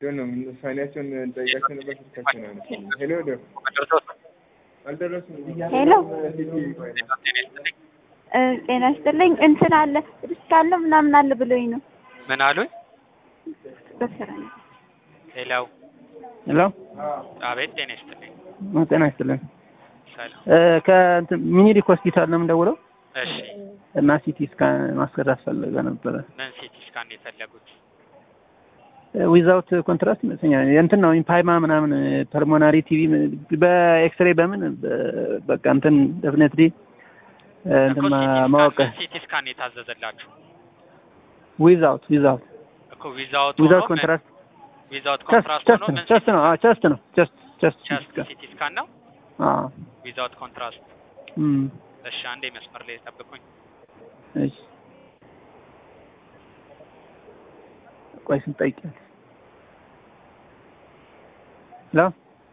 ነው ውሳኔያቸውን ጠይቃቸው ነበር። ስልካቸው ነው ያነሳልኝ። ሄሎ ዶ አልደረሱም። ሄሎ ሲቲ ቆይ ነው እ ጤና ይስጥልኝ እንትን አለ ሪስክ አለ ምናምን አለ ብሎኝ ነው። ምን አሉኝ? በስራ ነው። ሄሎ ሄሎ አቤት፣ ጤና ይስጥልኝ። ጤና ይስጥልን። ሰላም። እ ከእንትን ሚኒሊክ ሆስፒታል ነው የምደውለው እሺ፣ እና ሲቲ ስካን ማስገራት ፈልገ ነበረ ምን ሲቲ ስካን ነው የፈለጉት? ዊዛውት ኮንትራስት ይመስለኛል። እንትን ነው ኢምፓይማ ምናምን ፐልሞናሪ ቲቪ በኤክስሬ በምን በ- በቃ እንትን ደፍኔትሊ እንትን እኮ ማ- ማወቅ ሲቲ ስካን የታዘዘላችሁ ዊዛውት ዊዛውት እኮ ዊዛውት ዊዛውት ኮንትራስት ዊዛውት ቸስት ኮንትራስት ቸስት ሆኖ ነው ምን ቸስት ነው አዎ ቸስት ነው ቸስት ቸስት ቸስት ሲቲ ስካን ነው አዎ ዊዛውት ኮንትራስት። እም እሺ፣ አንዴ መስመር ላይ ጠብቁኝ። እሺ ቆይ ስንት ጠይቂያለሽ? ሄሎ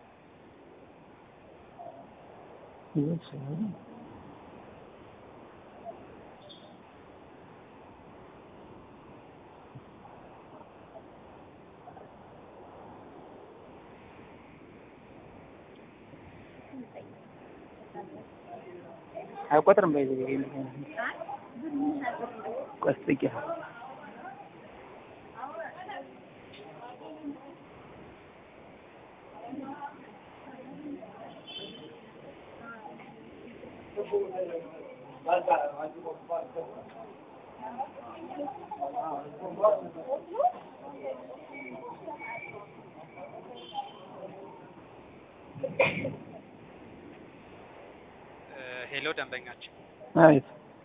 አይቆጥርም በይ ቆይ ጠይቂያለሽ? እ ሄሎ ደንበኛችን አቤት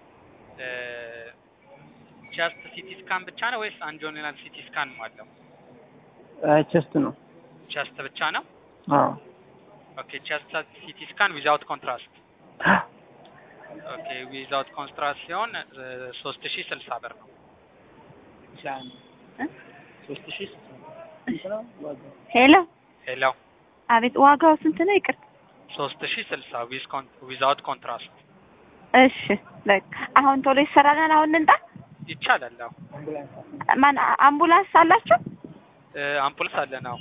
ቸስት ሲቲ ስካን ብቻ ነው ወይስ አንጆኒናል ሲቲ ስካን አለው? አይ ቸስት ነው ቸስት ብቻ ነው። አዎ ኦኬ ቸስት ሲቲ ስካን ዊዛውት ኮንትራስት። ኦኬ ዊዛውት ኮንትራስት ሲሆን ሶስት ሺህ ስልሳ ብር ነው። ሄሎ ሄሎ አቤት ዋጋው ስንት ነው? ይቅርታ። ሶስት ሺህ ስልሳ ዊዛውት ኮንትራስት እሺ በቃ አሁን ቶሎ ይሰራለን። አሁን ልንጣ ይቻላል። አዎ ማን አምቡላንስ አላችሁ? እ አምፑልስ አለ ነው።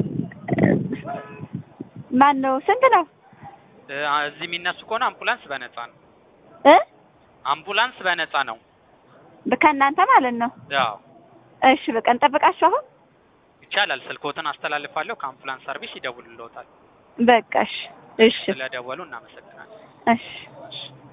ማን ነው? ስንት ነው? እ እዚህ የሚነሱ ከሆነ አምቡላንስ በነፃ ነው። እ አምቡላንስ በነፃ ነው። ከእናንተ ማለት ነው። ያው እሺ በቃ እንጠብቃችሁ አሁን። ይቻላል። ስልኮትን አስተላልፋለሁ። ከአምቡላንስ ሰርቪስ ይደውልልዎታል። በቃ እሺ እሺ ስለደወሉ እናመሰግናለን። እሺ እሺ